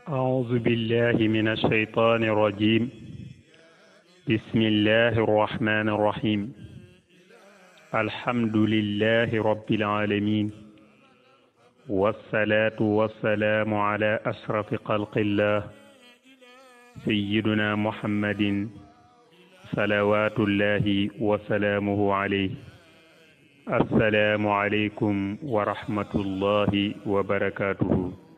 أعوذ بالله من الشيطان الرجيم بسم الله الرحمن الرحيم الحمد لله رب العالمين والصلاة والسلام على أشرف خلق الله سيدنا محمد صلوات الله وسلامه عليه السلام عليكم ورحمة الله وبركاته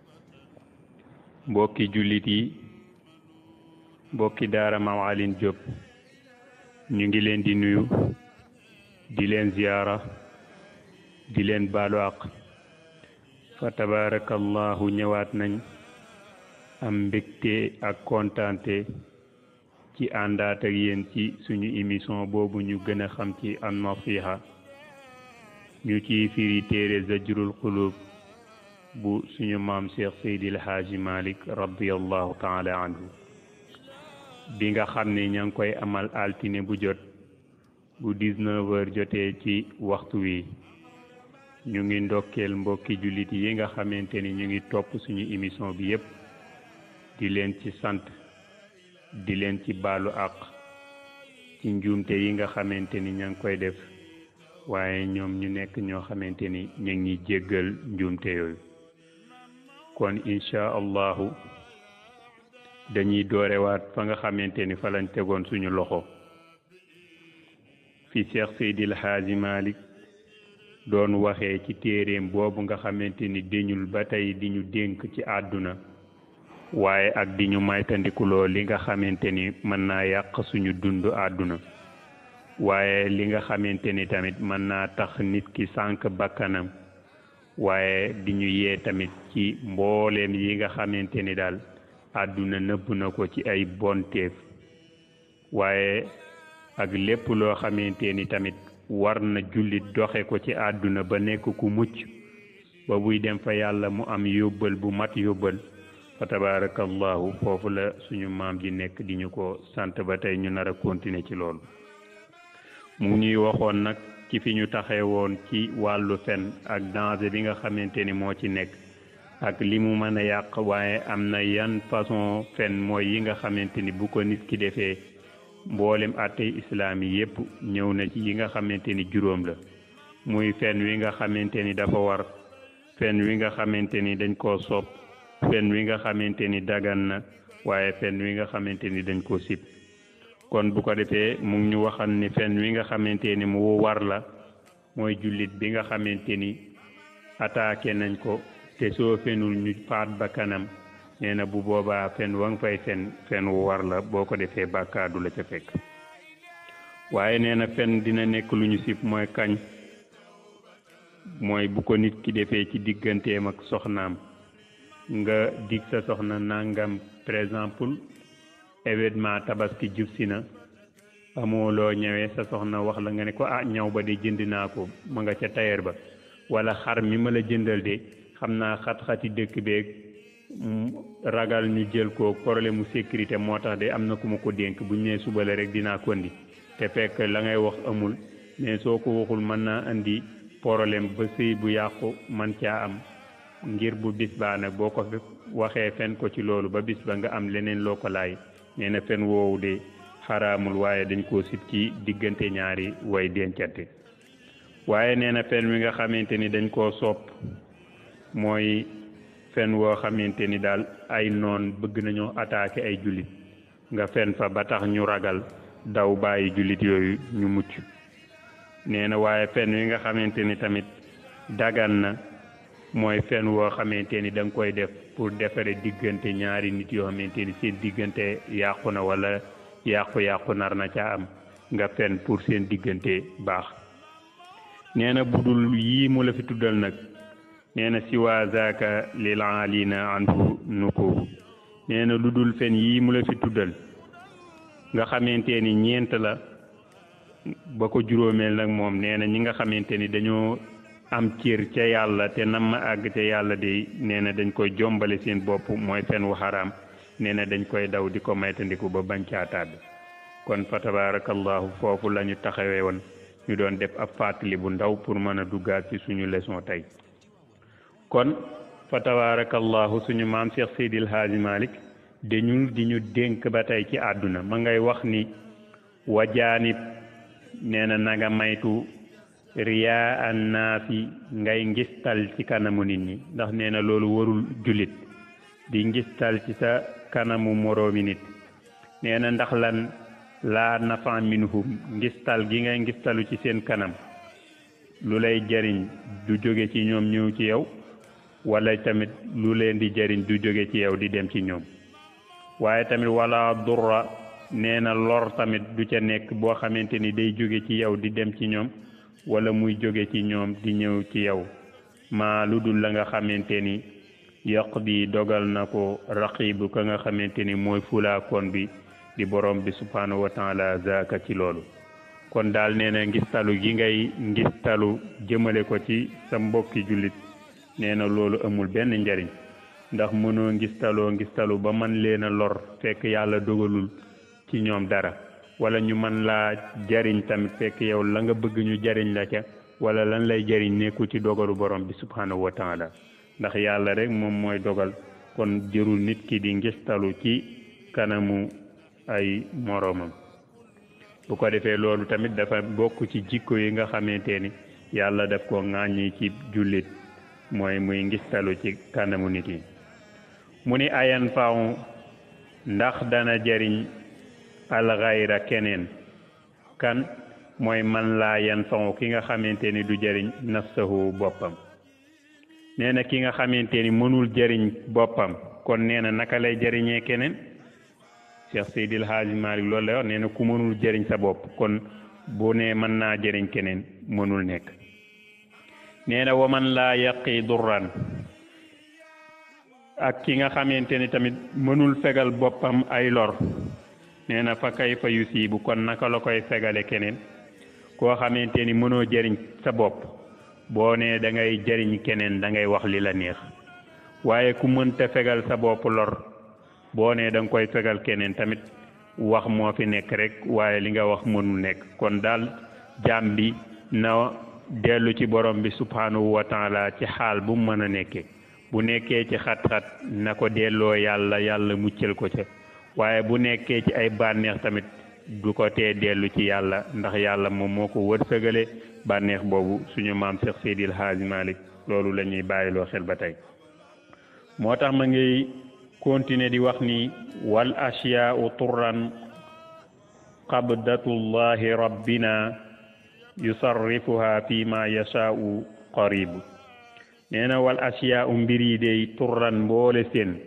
mbokki jullit yi mbokki daara Maam Alioune Diop ñu ngi leen di nuyu di leen ziyaara di leen baalu àq fa tabarakallahu ñëwaat nañ am mbégte ak kontaante ci àndaat ak yéen ci suñu émission boobu ñu gën a xam ci an nasiha ñu ciy firi téere zajrul qulub bu suñu maam Cheikh Seydil Haaji Malick radiallahu taala anhu bi nga xam ne ña ngi koy amal altine bu jot bu 19 heures jotee ci waxtu wi ñu ngi ndokkeel mbokki jullit yi nga xamante ni ñu ngi topp suñu émission bi yépp di leen ci sant di leen ci baalu àq ci njuumte yi nga xamante ni ña ngi koy def waaye ñoom ñu nekk ñoo xamante ni ñu ngi jéggal njuumte yooyu kon incha allahu dañuy doorewaat fa nga xamante ni fa lañ tegoon suñu loxo fi Cheikh Seydil Haaji Malick doon waxee ci téeréem boobu nga xamante ni deñul ba tey di ñu dénk ci àdduna waaye ak di ñu maytandikuloo li nga xamante ni mën naa yàq suñu dund àdduna waaye li nga xamante ni tamit mën naa tax nit ki sànq bakkanam waaye di ñu yee tamit ci mbooleem yi nga xamante ni daal àdduna nëbb na ko ci ay bonteef waaye ak lépp loo xamante ni tamit war na jullit doxe ko ci àdduna ba nekk ku mucc ba buy dem fa yàlla mu am yóbbal bu mat yóbbal fa tabarakallahu foofu la suñu maam ji nekk di ñu ko sant ba tey ñu nar a continuer ci loolu mu ñuy waxoon nag ci fi ñu taxee woon ci wàllu fen ak danger bi nga xamante ni moo ci nekk ak li mu mën a yàq waaye am na yan façon fen mooy yi nga xamante ni bu ko nit ki defee mboolem àttey islaam yi yépp ñëw na ci yi nga xamante ni juróom la muy fen wi nga xamante ni dafa war fen wi nga xamante ni dañ koo sopp fen wi nga xamante ni dagan na waaye fen wi nga xamante ni dañ koo sib kon bu ko defee mu ngi ñu waxal ni fen wi nga xamante ni mu war la mooy jullit bi nga xamante ni attaqué nañ ko te soo fenul ñu faat ba kanam nee na bu boobaa fen wa nga fay fen fen wu war la boo ko defee bàkkaadu la ca fekk waaye nee na fen dina nekk lu ñu sib mooy kañ mooy bu ko nit ki defee ci digganteem ak soxnaam nga dig sa soxna nangam par exemple événement tabaski jub si na amoo loo ñëwee sa soxna wax la nga ne ko ah ñaw ba de jënd naa ko ma nga ca tailleur ba wala xar mi ma la jëndal de xam naa xat-xati dëkk beeg ragal ñu jël ko problème mu sécurité moo tax de am na ku ma ko dénk bu ñu nee suba la rek dinaa ko indi te fekk la ngay wax amul mais soo ko waxul mën naa andi problème ba sëy bu yàqu man caa am ngir bu bis baa nag boo ko waxee fen ko ci loolu ba bis ba nga am leneen loo ko laay nee na fen woowu de xaraamul waaye dañ koo sib ci diggante ñaari way dencante waaye nee na fen wi nga xamante ni dañ koo sopp mooy fen woo xamante ni daal ay noon bëgg nañoo attaqué ay jullit nga fen fa ba tax ñu ragal daw bàyyi jullit yooyu ñu mucc nee na waaye fen wi nga xamante ni tamit dagan na mooy fen woo xamante ni da nga koy def pour defare diggante ñaari nit yoo xamante ni seen diggante yàqu na wala yàqu-yàqu nar na ca am nga fen pour seen diggante baax nee na budul yii mu la fi tuddal nag nee na siwa zaaka lil alina anhu nukubu nee na lu dul fen yii mu la fi tuddal nga xamante ni ñeent la ba ko juróomeel nag moom nee na ñi nga xamante ni dañoo am cër ca yàlla te nam ma àgg ca yàlla de nee na dañ koy jombale seen bopp mooy fen wu xaraam nee na dañ koy daw di ko maytandiku ba bañ caa tàbbi kon fa tabarakallahu foofu la ñu taxawee woon ñu doon def ab fàttali bu ndaw pour mën a duggaat ci suñu leçon tey kon fa tabaarakallahu suñu maam Cheikh Seydil Haaji Malick dañu di ñu dénk ba tey ci àdduna ma ngay wax ni wajaanib nee na na nga maytu riyaa an naasi ngay ngistal ci kanamu nit ñi ndax nee na loolu warul jullit di ngistal ci sa kanamu moroomi nit nee na ndax lan laa nafa minhum ngistal gi ngay ngistalu ci seen kanam lu lay jariñ du jóge ci ñoom ñëw ci yow wala tamit lu leen di jariñ du jóge ci yow di dem ci ñoom waaye tamit wala durra nee na lor tamit du ca nekk boo xamante ni day jóge ci yow di dem ci ñoom wala muy jóge ci ñoom di ñëw ci yow maa lu dul la nga xamante ni yaq bi dogal na ko raqibu ka nga xamante ni mooy fulaakoon bi di borom bi subhanahu wa taala zaaka ci loolu kon daal nee na ngistalu gi ngay ngistalu jëmale ko ci sa mbokki jullit nee na loolu amul benn njariñ ndax mënoo ngistaloo ngistalu ba man leen a lor fekk yàlla dogalul ci ñoom dara wala ñu man laa jariñ tamit fekk yow la nga bëgg ñu jariñ la ca wala lan lay jariñ nekku ci dogalu borom bi subhanahu wa taala ndax yàlla rek moom mooy dogal kon jërul nit ki di ngistalu ci kanamu ay moroomam bu ko defee loolu tamit dafa bokk ci jikko yi nga xamante ni yàlla daf ko ŋàññi ci jullit mooy muy ngistalu ci kanamu nit yi mu ni ayan faaw ndax dana jariñ alxayra keneen kan mooy man laa yan faaw ki nga xamante ni du jariñ nafsahu boppam nee na ki nga xamante ni mënul jariñ boppam kon nee na naka lay jariñee keneen Cheikh Seydil Hadji Malick loolu lay wax nee na ku mënul jëriñ sa bopp kon bu ne mën naa jëriñ keneen mënul nekk nee na waman laa yaqi durran ak ki nga xamante ni tamit mënul fegal boppam ay lor nee na fa kay fa yusiibu kon naka la koy fegale keneen koo xamante ni mënoo jëriñ sa bopp boo nee da ngay jëriñ keneen da ngay wax li la neex waaye ku mënta fegal sa bopp lor boo nee da nga koy fegal keneen tamit wax moo fi nekk rek waaye li nga wax mënul nekk kon daal jaam bi na dellu ci borom bi subhanahu wa taala ci xaal bu mu mën a nekkee bu nekkee ci xat-xat na ko delloo yàlla yàlla muccal ko ca waaye bu nekkee ci ay bànneex tamit du ko tee dellu ci yàlla ndax yàlla moom moo ko wërsëgale bànneex boobu suñu maam Cheikh Seydil Hadji Malick loolu la ñuy bàyyiloo xel ba tey moo tax ma ngi continuer di wax ni wal asyaau turran qabdatullahi rabbina yusarrifuha fi ma yashaau qaribu nee na wal asyaau mbir yi day turran mboole seen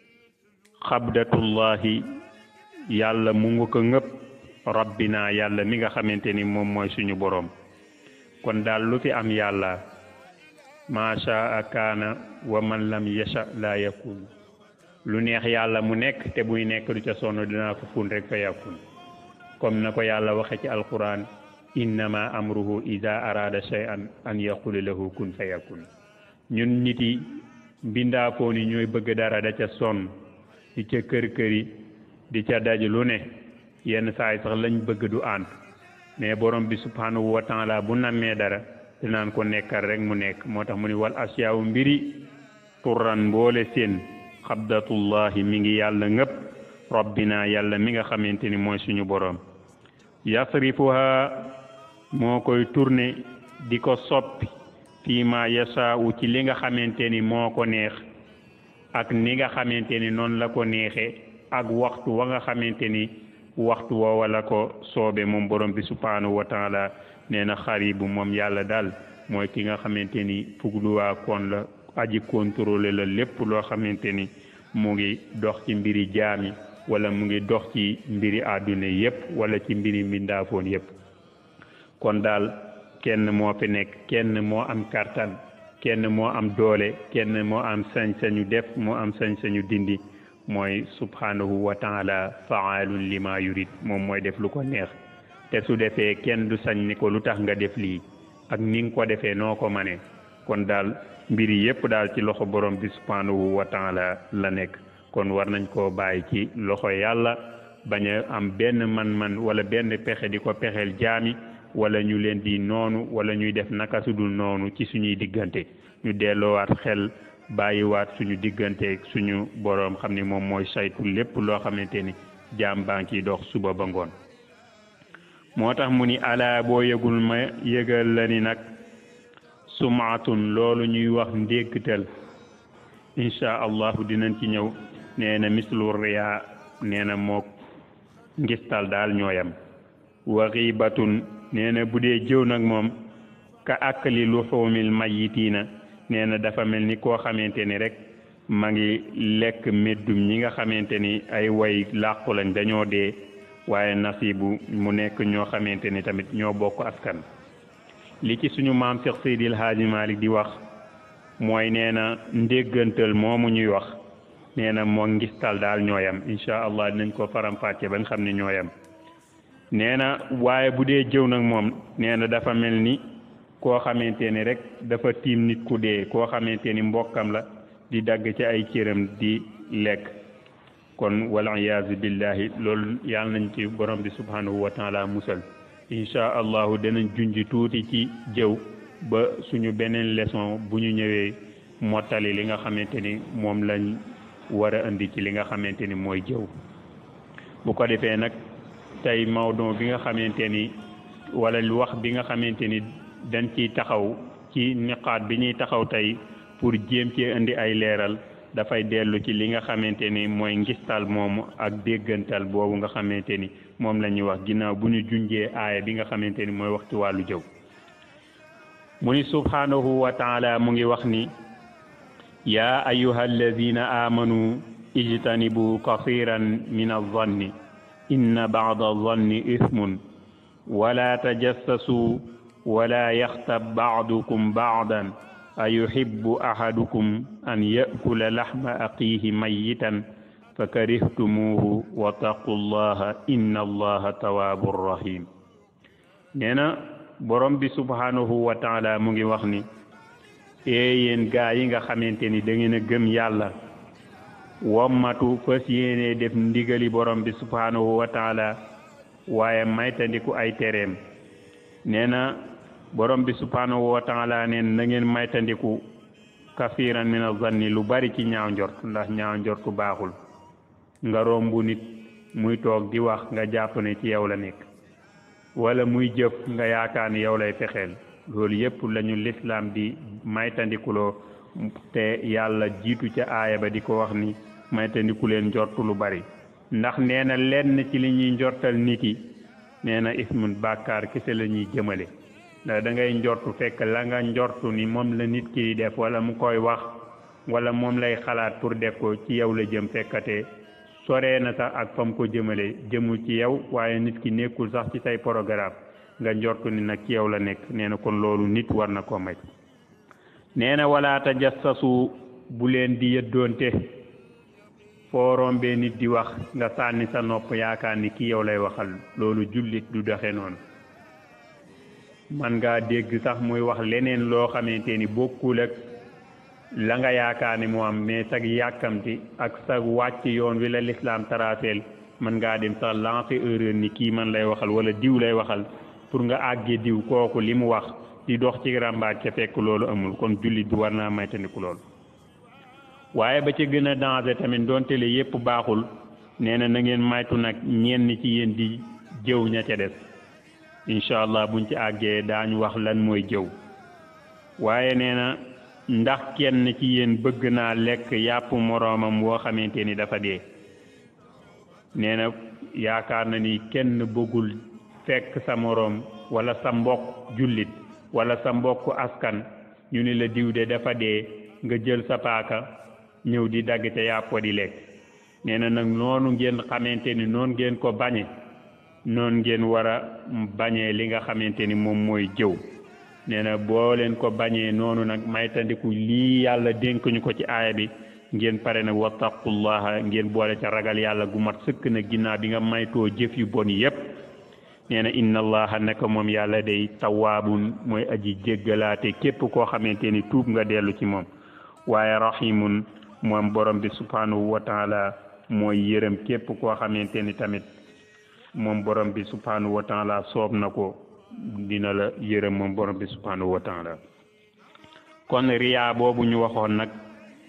qabdatullahi yàlla mu ngi ko ngëpp rabbina yàlla mi nga xamante ni moom mooy suñu boroom kon daal lu fi am yàlla ma shaa kaana wa man lam yasha la yakun lu neex yàlla mu nekk te buy nekk du ca sonn dinaa ko fun rek fa yakun comme na ko yàlla waxe ci alquran innama amruhu ida arada shay'an an yaqula lahu kun fa yakun ñun nit yi mbindaafoon yi ñooy bëgg dara da ca sonn di ca kër këri di ca daj lu ne yenn saay sax lañ bëgg du ànd mais borom bi subhanahu wa taala bu nammee dara dinaan ko nekkal rek mu nekk moo tax mu ni wal asiyaawu mbiri turran mboole seen xabdatullahi mi ngi yàlla ngëpp rabbina yàlla mi nga xamante ni mooy suñu borom yasrifuha moo koy tourné di ko soppi fii ma yasaawu ci li nga xamante ni moo ko neex ak ni nga xamante ni noonu la ko neexee ak waxtu wa nga xamante ni waxtu woowa la ko soobe moom borom bi subhanahu wa taala nee na xaribu moom yàlla daal mooy ki nga xamante ni fugluwaa koon la aji contrôlé la lépp loo xamante ni mu ngi dox ci mbiri jaami wala mu ngi dox ci mbiri àdduna yépp wala ci mbiri mbindaafoon yépp kon daal kenn moo fi nekk kenn moo am kartan kenn moo am doole kenn moo am sañ-sañu def moo am sañ-sañu dindi mooy subhanahu wa taala faalun lima yurid moom mooy def lu ko neex te su defee kenn du sañ ni ko lu tax nga def lii ak ni nga ko defee noo ko manee kon daal mbiri yépp daal ci loxo borom bi subhanahu wa taala la nekk kon war nañ koo bàyyi ci loxo yàlla bañ a am benn man-man wala benn pexe di ko pexeel jaami wala ñu leen di noonu wala ñuy def naka sudul noonu ci suñuy diggante ñu delloowaat xel bàyyiwaat suñu digganteeg suñu boroom xam ni moom mooy saytu lépp loo xamante ni jaam baa ngi dox suba ba ngoon moo tax mu ni alaa boo yëgul ma yëgal la ni nag sumaatun loolu ñuy wax ndéggtal incha allahu dinañ ci ñëw nee na mislu riyaa nee na mook ngistal daal ñooyam wa xiibatun nee na bu dee jëw nag moom ka akli luxuumil mayitiina nee na dafa mel ni koo xamante ni rek ma ngi lekk meddum ñi nga xamante ni ay way làqu lañ dañoo dee waaye nasibu mu nekk ñoo xamante ni tamit ñoo bokk askan li ci suñu maam Cheikh Seydil Hadji Malick di wax mooy nee na ndéggantal moomu ñuy wax nee na moo ngistal daal ñooyam incha allah dinañ ko faram-fàcce ba nga xam ne ñooyam nee na waaye bu dee jëw nag moom nee na dafa mel ni koo xamante ni rek dafa tiim nit ku dee koo xamante ni mbokkam la di dagg ci ay cëram di lekk kon wal iyaazu billahi loolu yàlla nañ ci borom bi subhanahu wa taala musal incha allahu danañ junj tuuti ci jëw ba suñu beneen leçon bu ñu ñëwee mottali li nga xamante ni moom lañ war a indi ci li nga xamante ni mooy jëw bu ko defee nag tey mawdon bi nga xamante ni wala wax bi nga xamante ni dañ ciy taxaw ci niqaat bi ñuy taxaw tey pour jéem cee indi ay leeral dafay dellu ci li nga xamante ni mooy ngistal moomu ak déggantal boobu nga xamante ni moom la ñuy wax ginnaaw bu ñu junjee aaya bi nga xamante ni mooy wax ci wàllu jëw mu ni subhanahu wa taala mu ngi wax ni yaa ayuha alladina amanu ijtanibu kasiran min alzanni inna bada alzanni ismun wala tajassasu wala yaxtab baadukum baadan ayuhibbu ahadukum an yakula laxma aqiihi mayitan fa karihtumuuhu wa taqu llaha inna allaha tawaabun rahim nee na borom bi subhanahu wa taala mu ngi wax ni ee yéen gaa yi nga xamante ni da ngeen a gëm yàlla wommatu fas yéene def ndigali borom bi subhanahu wa taala waaye maytandiku ay tereem nee na borom bi subhanahu wa taala neen na ngeen maytandiku kafiran min azanni lu bari ci ñaaw njort ndax ñaaw njortu baaxul nga rombu nit muy toog di wax nga jàpp ne ci yow la nekk wala muy jëf nga yaakaar ni yow lay fexeel loolu yépp lañu lislaam di maytandikuloo te yàlla jiitu ca aaya ba di ko wax ni maytandiku leen njortu lu bari ndax nee na lenn ci li ñuy njortal nit yi nee na ismun bàkkaar kese la ñuy jëmale ndax da ngay njortu fekk la nga njortu ni moom la nit ki di def wala mu koy wax wala moom lay xalaat pour def ko ci yow la jëm fekkate soree na sax ak fam ko jëmale jëmul ci yow waaye nit ki nekkul sax ci say programme nga njortu ni nag ci yow la nekk nee na kon loolu nit war na ko may nee na wala tajassasu bu leen di yëddoonte foo rombee nit di wax nga sànni sa nopp yaakaar ni ki yow lay waxal loolu jullit du doxe noonu man ngaa dégg sax muy wax leneen loo xamante ni bokkul ak la nga yaakaar ni moo am mais sag yàkkamti ak sag wàcc yoon wi la lislaam taraseel man ngaa dem sax lancer erreur ni kii man lay waxal wala diw lay waxal pour nga àggee diw kooku li mu wax di dox ci ràmbaaj ca fekk loolu amul kon jullit bi war naa maytandiku loolu waaye ba ca gën a danger tamit doonte le yépp baaxul nee na na ngeen maytu nag ñenn ci yéen di jëw ña ca des incha allah buñ ci àggee daañu wax lan mooy jëw waaye nee na ndax kenn ci yéen bëgg naa lekk yàpp moroomam woo xamante ni dafa dee nee na yaakaar na ni kenn bëggul fekk sa moroom wala sa mbokk jullit wala sa mbokk askan ñu ni la diw de dafa dee nga jël sa paaka ñëw di dagg ca yàpp di lekk nee na nag noonu ngeen xamante ni noonu ngeen ko bañe noonu ngeen war a bañee li nga xamante ni moom mooy jëw nee na boo leen ko bañee noonu nag maytandiku lii yàlla dénk ñu ko ci aaya bi ngeen pare nag wattaqullaha ngeen boole ca ragal yàlla gu mat sëkk na ginnaaw bi nga maytoo jëf yu bon yépp nee na inna allaha naka moom yàlla day tawaabun mooy aji jéggalaate képp koo xamante ni tuub nga dellu ci moom waaye rahimun moom borom bi subhanahu wa taala mooy yërëm képp koo xamante ni tamit moom borom bi subhanahu wa taala soob na ko dina la yërëm moom borom bi subhanahu wa taala kon riyaa boobu ñu waxoon nag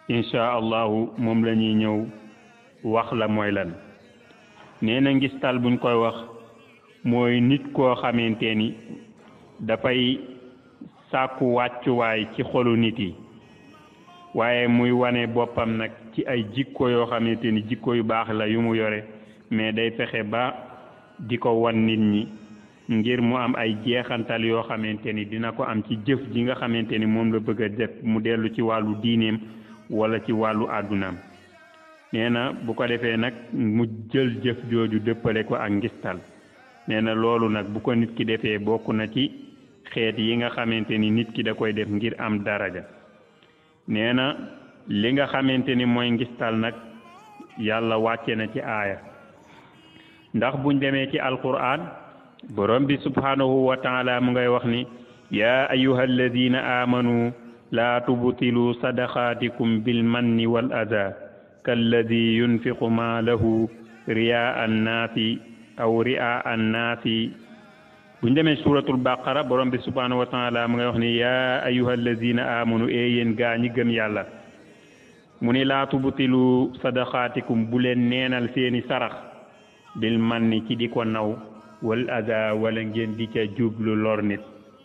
incha allahu moom la ñuy ñëw wax la mooy lan nee na ngistal buñ koy wax mooy nit koo xamante ni dafay sàkku wàccuwaay ci xolu nit yi waaye muy wane boppam nag ci ay jikko yoo xamante ni jikko yu baax la yu mu yore mais day fexe ba di ko wan nit ñi ngir mu am ay jeexantal yoo xamante ni dina ko am ci jëf ji nga xamante ni moom la bëgg a def mu dellu ci wàllu diineem wala ci wàllu àddunaam nee na bu ko defee nag mu jël jëf jooju dëppale ko ak ngistal nee na loolu nag bu ko nit ki defee bokk na ci xeet yi nga xamante ni nit ki da koy def ngir am daraja nee na li nga xamante ni mooy ngistal nag yàlla wàcce na ci aaya ndax buñ demee ci alquran borom bi subhanahu wa taala mu ngay wax ni yaa ayuha alladina amanu laa tubtilu sadaqaatikum bilmanni wal ada kalladi yunfiqu maalahu riyaa annaasi aw riaa annaasi buñ demee suratul baqara borom bi subhanahu wa taala mu ngay wax ni yaa ayuha alladina amanu ee yéen gaa ñi gëm yàlla mu ni laa tubtilu sadaqaatikum bu leen neenal seeni sarax bil manni ci di ko naw wal ada wala ngeen di ca jublu lor nit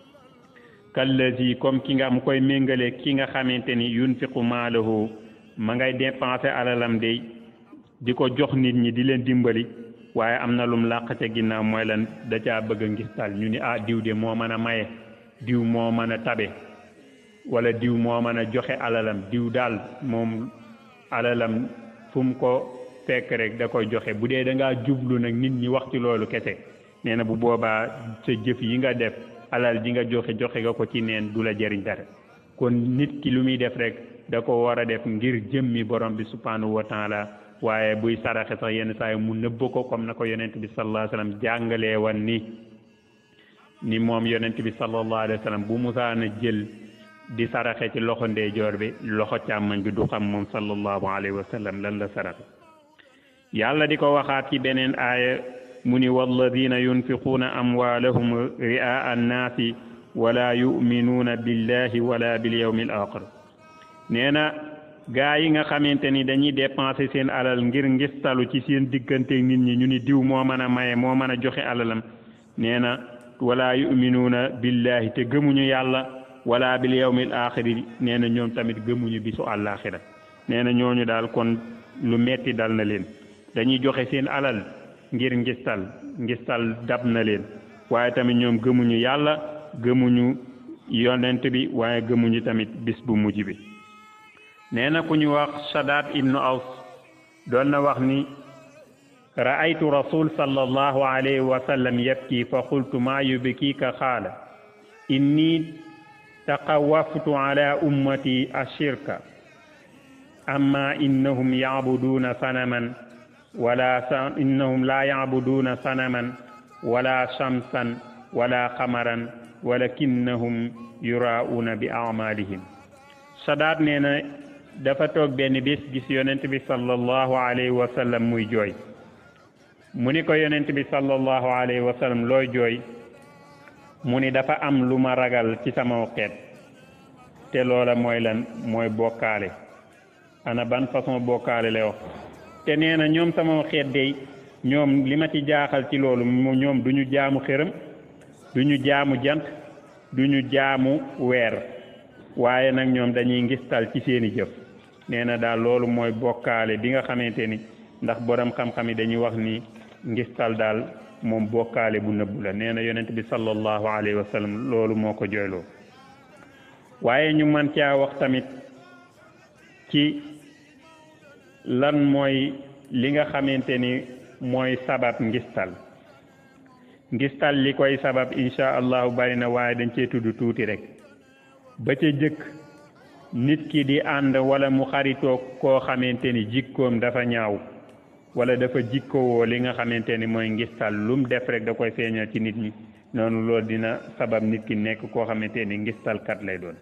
kallazi comme ki nga mu koy méngale ki nga xamante ni yunfiqu maalahu ma ngay dépenser alalam de di ko jox nit ñi di leen dimbali waaye am na lum làq ca ginnaaw mooy lan da caa bëgg a ngistal ñu ni ah diw de moo mën a maye diw moo mën a tabe wala diw moo mën a joxe alalam diw daal moom alalam fu mu ko fekk rek da koy joxe bu dee da ngaa jublu nag nit ñi wax ci loolu kese nee na bu boobaa sa jëf yi nga def alal ji nga joxe joxe nga ko ci neen du la jëriñ dara kon nit ki lu muy def rek da ko war a def ngir jëmmi borom bi subhanahu wa taala waaye buy saraxe sax yenn saa yi mu nëbb ko comme na ko yonent bi sallallahu alayhi wa sallam jàngalee wan ni ni moom yonent bi sallallahu alayhi wa sallam bu musaana jël di saraxe ci loxo ndeyjoor bi loxo càmmoñ bi du xam moom sallallahu alayhi wa sallam lan la saraxe yàlla di ko waxaat ci beneen aaya mu ni walladina yunfiquuna amwaalahum ri'aa annaasi wala yuminuuna billahi wala bil yawmi al axir nee na gaa yi nga xamante ni dañuy dépenser seen alal ngir ngistalu ci seen diggante nit ñi ñu ni diw moo mën a maye moo mën a joxe alalam nee na wala yuminuuna billahi te gëmuñu yàlla wala bil yawmi al axiri nee na ñoom tamit gëmuñu bisu àllaaxira nee na ñooñu daal kon lu metti dal na leen dañuy joxe seen alal ngir ngistal ngistal dab na leen waaye tamit ñoom gëmuñu yàlla gëmuñu yonent bi waaye gëmuñu tamit bis bu mujj bi nee na ku ñu wax Shadaad ibnu Aws doon na wax ni ra'aytu rasul sallallahu alayhi wa sallam yabki fa qultu maa yubkiika qaala inni taqawwaftu ala ummati ashirka amma innahum ya'buduuna sanaman wala sa innahum la yacbuduuna sanaman wala shamsan wala xamaran walakinnahum yuraa'uuna bi acmaalihim sadaat nee na dafa toog benn bés gis yonent bi sallallahu alayhi wa sallam muy jooy mu ni ko yonent bi sallallahu alayhi wa sallam looy jooy mu ni dafa am lu ma ragal ci sama xeet te loola mooy lan mooy bokkaale ana ban façon bokkaale lay wax te nee na ñoom sama xeet day ñoom li ma ci jaaxal ci loolu ñoom du ñu jaamu xërëm du ñu jaamu jant du ñu jaamu weer waaye nag ñoom dañuy ngistal ci seeni jëf nee na daal loolu mooy bokkaale bi nga xamante ni ndax borom xam-xam yi dañuy wax ni ngistal daal moom bokkaale bu nëbbu la nee na yonent bi sallallahu alayhi wa sallam loolu moo ko jooyloo waaye ñu mën caa wax tamit ci lan mooy li nga xamante ni mooy sabab ngistal ngistal li koy sabab insha allahu bari na waaye dañ cee tudd tuuti rek ba ca jëkk nit ki di ànd wala mu xaritoo koo xamante ni jikkoom dafa ñaaw wala dafa jikkowoo li nga xamante ni mooy ngistal lum def rek da koy feeñal ci nit ñi noonu loolu dina sabab nit ki nekk koo xamante ni ngistalkat lay doon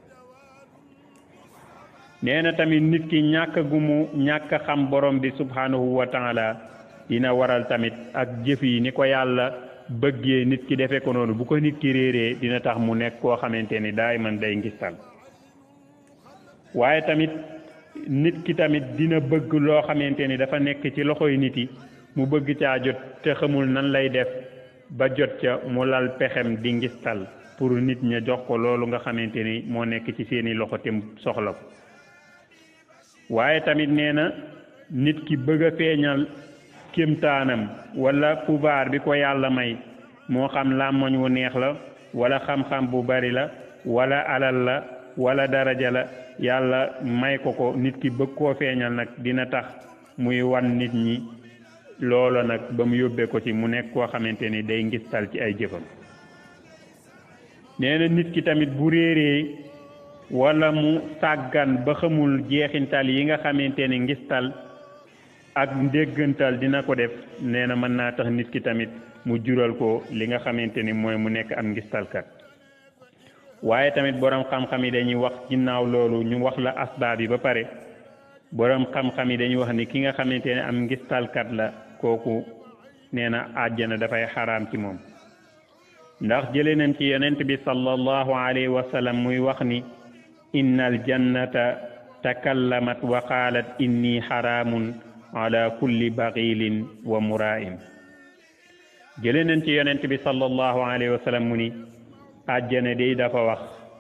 nee na tamit nit ki ñàkk gu mu ñàkk xam borom bi subhanahu wa taala dina waral tamit ak jëf yi ni ko yàlla bëggee nit ki defee ko noonu bu ko nit ki réeree dina tax mu nekk koo xamante ni daay man day ngistal waaye tamit nit ki tamit dina bëgg loo xamante ni dafa nekk ci loxoy nit yi mu bëgg caa jot te xamul nan lay def ba jot ca mu lal pexem di ngistal pour nit ña jox ko loolu nga xamante ni moo nekk ci seeni loxo te soxla ko waaye tamit nee na nit ki bëgg a feeñal kémtaanam wala pouvoir bi ko yàlla may moo xam làmmoñ wu neex la wala xam-xam bu bari la wala alal la wala daraja la yàlla may ko ko nit ki bëgg koo feeñal nag dina tax muy wan nit ñi loolo nag ba mu yóbbee ko ci mu nekk koo xamante ni day ngistal ci ay jëfam nee na nit ki tamit bu réeree wala mu sàggan ba xamul jeexintal yi nga xamante ni ngistal ak ndéggantal dina ko def nee na mën naa tax nit ki tamit mu jural ko li nga xamante ni mooy mu nekk am ngistalkat waaye tamit boroom xam-xam yi dañuy wax ginnaaw loolu ñu wax la asbaab yi ba pare boroom xam-xam yi dañuy wax ni ki nga xamante ne am ngistalkat la kooku nee na àjjana dafay xaraam ci moom ndax jële nañ ci yonent bi sallallahu alayhi wa sallam muy wax ni inna aljannata takallamat wa qaalat inni xaraamun ala kulli baxiilin wa muraa'im jële nañ ci yonent bi sallallahu alayhi wa sallam mu ni àjjana day dafa wax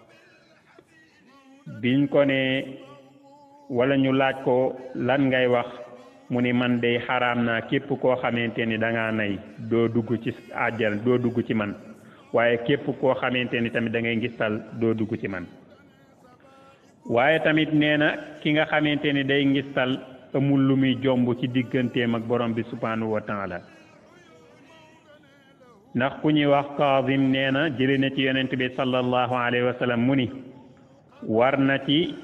biñ ko ne wala ñu laaj ko lan ngay wax mu ni man day xaraam naa képp koo xamante ni da ngaa nay doo dugg ci àjjana doo dugg ci man waaye képp koo xamante ni tamit da ngay ngistal doo dugg ci man waaye tamit nee na ki nga xamante ni day ngistal amul lu muy jomb ci digganteem ak borom bi subhanahu wa taala ndax ku ñuy wax Kaasim nee na jëlee na ci yonent bi sallallahu alayhi wa sallam mu ni war na ci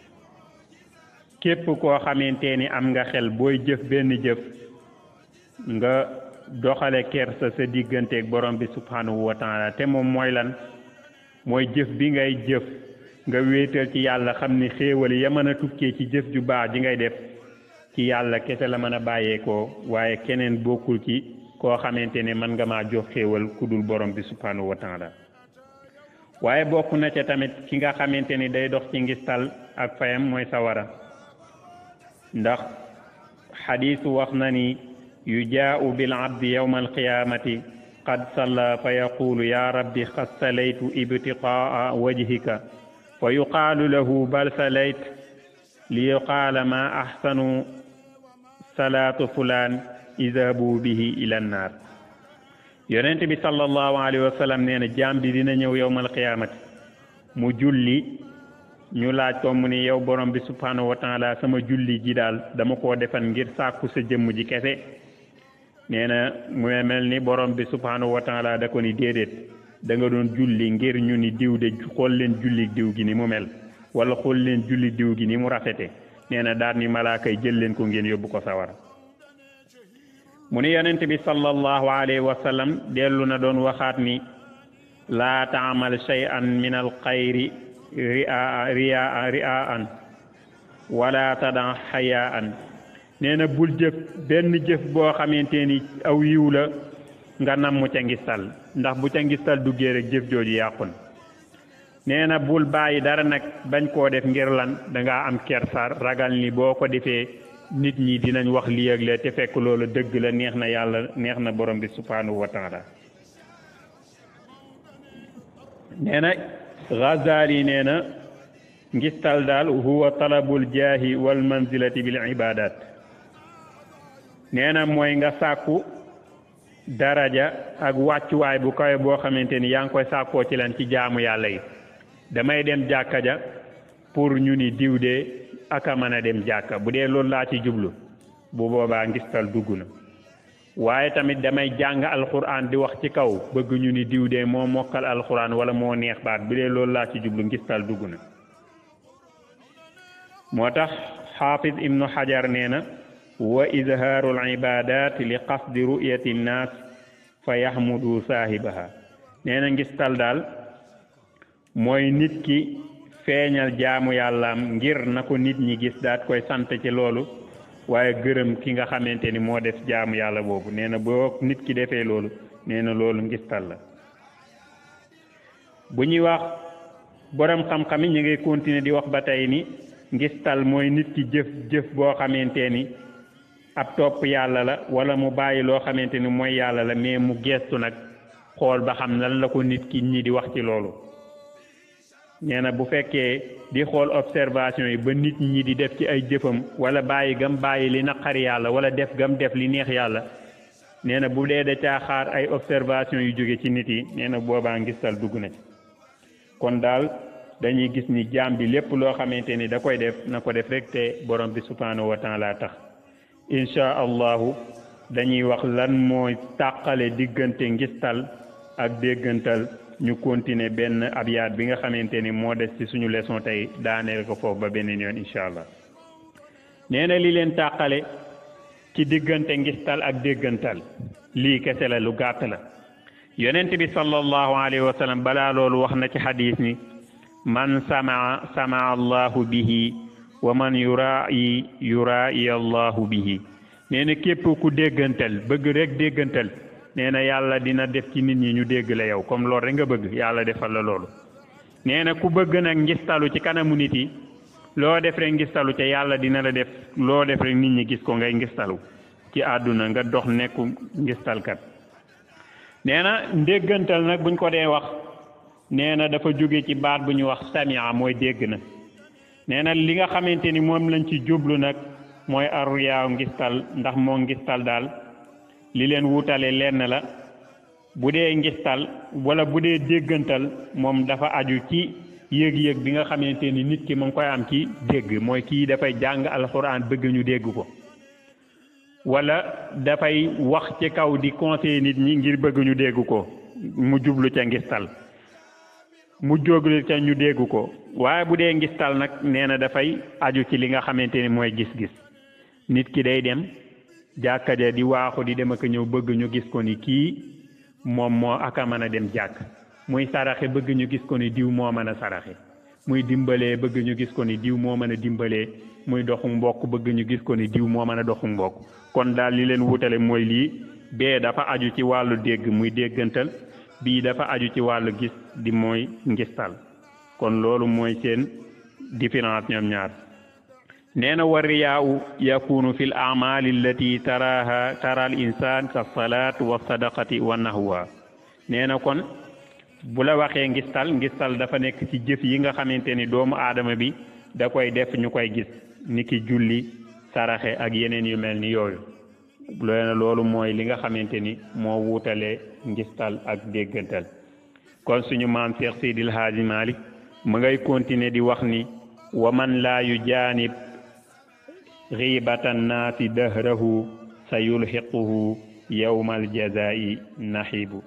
képp koo xamante ni am nga xel booy jëf benn jëf nga doxale kersa sa digganteeg borom bi subhanahu wa taala te moom mooy lan mooy jëf bi ngay jëf nga wéetal ci yàlla xam ni xéewal ya mën a tukkee ci jëf ju baax ji ngay def ci yàlla kese la mën a bàyyeekoo waaye keneen bokkul ci koo xamante ne mën nga maa jox xéewal ku dul borom bi subhanahu wa taala waaye bokk na ca tamit ki nga xamante ni day dox ci ngistal ak fayam mooy sawara ndax xadiisu wax na ni yujaau bil abdi yawma alqiyamati qad salla fa yaqulu ya rabbi qad salaytu ibtiqaa wajhika fa yuqaalu lahu bal salayt li yuqaala ma axsanu salaatu fulaan idhabu bihi ila nnaar yonent bi sallallahu alayhi wa sallam nee na jaam bi dina ñëw yowmal qiyaamati mu julli ñu laaj ko mu ni yow borom bi subhanahu wa taala sama julli ji daal dama koo defan ngir sàkku sa jëmm ji kese nee na mu mel ni borom bi subhanahu wa taala da ko ni déedéet da nga doon julli ngir ñu ni diw de xool leen julli diw gi ni mu mel wala xool leen julli diw gi ni mu rafete nee na daal ni malaaka yi jël leen ko ngeen yóbbu ko sawara mu ni yonent bi sallallahu alayhi wa sallam dellu na doon waxaat ni laa taamal shay'an min al xayri ria ria riaan wala tadan xayaan nee na bul jëf benn jëf boo xamante ni aw yiw la nga namm ca ngistal ndax bu ca ngistal duggee rek jëf jooju yàqun nee na bul bàyyi dara nag bañ koo def ngir lan dangaa am kersa ragal ni boo ko defee nit ñi dinañ wax lii ak lee te fekk loolu dëgg la neex na yàlla neex na borom bi subhanahu wa taala nee na Ghazali nee na ngistal daal huwa talabul jaahi wal manzilati bil ibadat nee na mooy nga sàkku daraja ak wàccuwaay bu kawe boo xamante ni yaa ngi koy sàkkoo ci lan ci jaamu yàlla yi damay dem jàkka ja pour ñu ni diw de aka mën a dem jàkka bu dee loolu laa ci jublu bu boobaa ngistal dugg na waaye tamit damay jàng alxuraan di wax ci kaw bëgg ñu ni diw de moo mokkal alxuraan wala moo neex baat bu dee loolu laa ci jublu ngistal dugg na moo tax xaafis ibnu xajar nee na wa izhaaru al ibadat li qasdi ru'yati nnaas fa yaxmudu saahibaha nee na ngistal daal mooy nit ki feeñal jaamu yàllaam ngir na ko nit ñi gis daat koy sant ci loolu waaye gërëm ki nga xamante ni moo def jaamu yàlla boobu nee na boo nit ki defee loolu nee na loolu ngistal la bu ñuy wax borom xam-xam yi ñu ngi continuer di wax ba tey ni ngistal mooy nit ki jëf jëf boo xamante ni ab topp yàlla la wala mu bàyyi loo xamante ni mooy yàlla la mais mu gestu nag xool ba xam lan la ko nit ki ñi di wax ci loolu nee na bu fekkee di xool observation yi ba nit ñi di def ci ay jëfam wala bàyyi gam bàyyi li naqari yàlla wala def gam def li neex yàlla nee na bu dee da caa xaar ay observation yu jóge ci nit yi nee na boobaa ngistal dugg na ci kon daal dañuy gis ni jaam bi lépp loo xamante ni da koy def na ko def rek te borom bi subhanahu wa taala tax incha allahu dañuy wax lan mooy tàqale diggante ngistal ak déggantal ñu continuer benn abyaat bi nga xamante ni moo des ci suñu leçon tey daaneel ko foofu ba beneen yoon incha allah nee na li leen tàqale ci diggante ngistal ak déggantal lii kese la lu gàtt la yonent bi sallallahu alayhi wa sallam balaa loolu wax na ci xadis ni man samaa samaa allahu bihi wa man yuraayi yuraayi allahu bihi nee na képp ku déggantal bëgg rek déggantal nee na yàlla dina def ci nit ñi ñu dégg la yow comme loolu rek nga bëgg yàlla defal la loolu nee na ku bëgg nag ngistalu ci kanamu nit yi loo def rek ngistalu ca yàlla dina la def loo def rek nit ñi gis ko ngay ngistalu ci àdduna nga dox nekku ngistalkat nee na ndéggantal nag buñ ko dee wax nee na dafa jóge ci baat bu ñu wax samia mooy dégg na nee na li nga xamante ni moom lañ ci jublu nag mooy aruyaaw ngistal ndax moo ngistal daal li leen wutale lenn la bu dee ngistal wala bu dee déggantal moom dafa aju ci yëg-yëg bi nga xamante ni nit ki mu ngi koy am ci dégg mooy kii dafay jàng alxuraan bëgg ñu dégg ko wala dafay wax ci kaw di conseiller nit ñi ngir bëgg ñu dégg ko mu jublu ca ngistal mu jóglu ca ñu dégg ko waaye bu dee ngistal nag nee na dafay aju ci li nga xamante ni mooy gis-gis nit ki day dem jàkka ja di waaxu di dem ak ñëw bëgg ñu gis ko ni kii moom moo aka mën a dem jàkk muy saraxe bëgg ñu gis ko ni diw moo mën a saraxe muy dimbalee bëgg ñu gis ko ni diw moo mën a dimbalee muy doxu mbokk bëgg ñu gis ko ni diw moo mën a doxu mbokk kon daal li leen wutale mooy lii bee dafa aju ci wàllu dégg muy déggantal bii dafa aju ci wàllu gis di mooy ngistal kon loolu mooy seen différence ñoom ñaar nee na wa riyaawu yakunu fi l amali allati taraha tara al insan ka salaat wa sadaqati wa nahwa nee na kon bu la waxee ngistal ngistal dafa nekk ci jëf yi nga xamante ni doomu aadama bi da koy def ñu koy gis niki julli saraxe ak yeneen yu mel ni yooyu loolu mooy li nga xamante ni moo wuutale ngistal ak déggantal kon suñu maam Cheikh Seydil Haaji Malik mu ngay continuer di wax ni wa man laa yu jaanib xiibatan naasi dahrahu sa yulxiquhu yawmal jazaa'i naxibu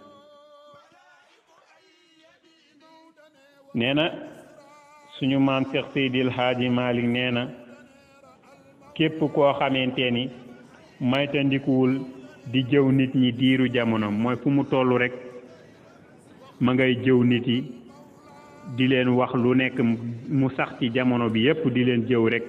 nee na suñu maam Cheikh Seydil Haaji Malik nee na képp koo xamante ni maytandikuwul di jëw nit ñi diiru jamono mooy fu mu toll rek ma ngay jëw nit yi di leen wax lu nekk mu sax ci jamono bi yépp di leen jëw rek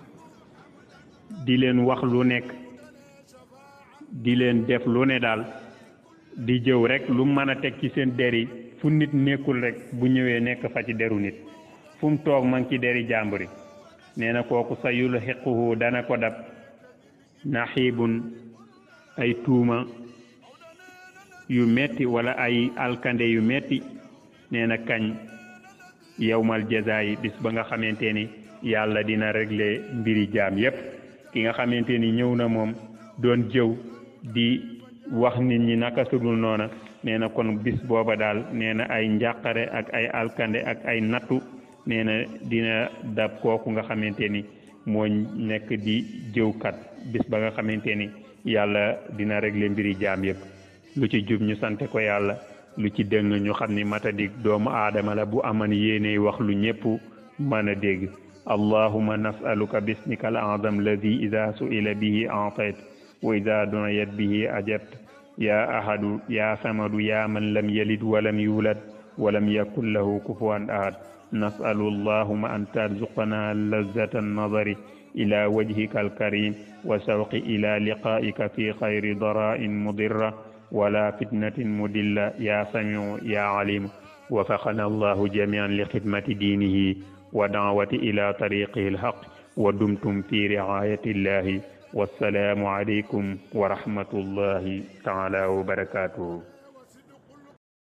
di leen wax lu nekk di leen def lu ne daal di jëw rek lu mën a teg ci seen der yi fu nit nekkul rek bu ñëwee nekk fa ci deru nit fu mu toog ma ngi ci deri jàmbur yi nee na kooku sa yul xiquhu dana ko dab naxiibun ay tuuma yu metti wala ay alkande yu metti nee na kañ yowmal jaza yi bis ba nga xamante ni yàlla dina régler mbiri jaam yépp ki nga xamante ni ñëw na moom doon jëw di wax nit ñi naka sudul noona nee na kon bis booba daal nee na ay njàqare ak ay alkande ak ay nattu nee na dina dab kooku nga xamante ni moo nekk di jëwkat bis ba nga xamante ni yàlla dina régler mbiri jaam yépp lu ci jub ñu sante ko yàlla lu ci dëng ñu xam ni matadik doomu aadama la bu aman yéene wax lu ñépp mën a dégg allahuma nasaluka bismika al azam alladi ida suila bihi atayt wa ida duniyat bihi ajabt ya ahadu ya samadu ya man lam yalid walam yulad walam yakun lahu kufuwan ahad nasalu allahuma an tarzuqana lazata annadari ila wajhika alkarim wa shawqi ila liqaika fi khayri dara'in mudirra wala fitnatin mudilla ya samiu ya alimu وفقنا الله جميعا لخدمة دينه wa daawati ila tariqihi alhaq wa dumtum fi riayati illahi wassalaamu alaykum wa rahmatullahi taala wa barakatuhu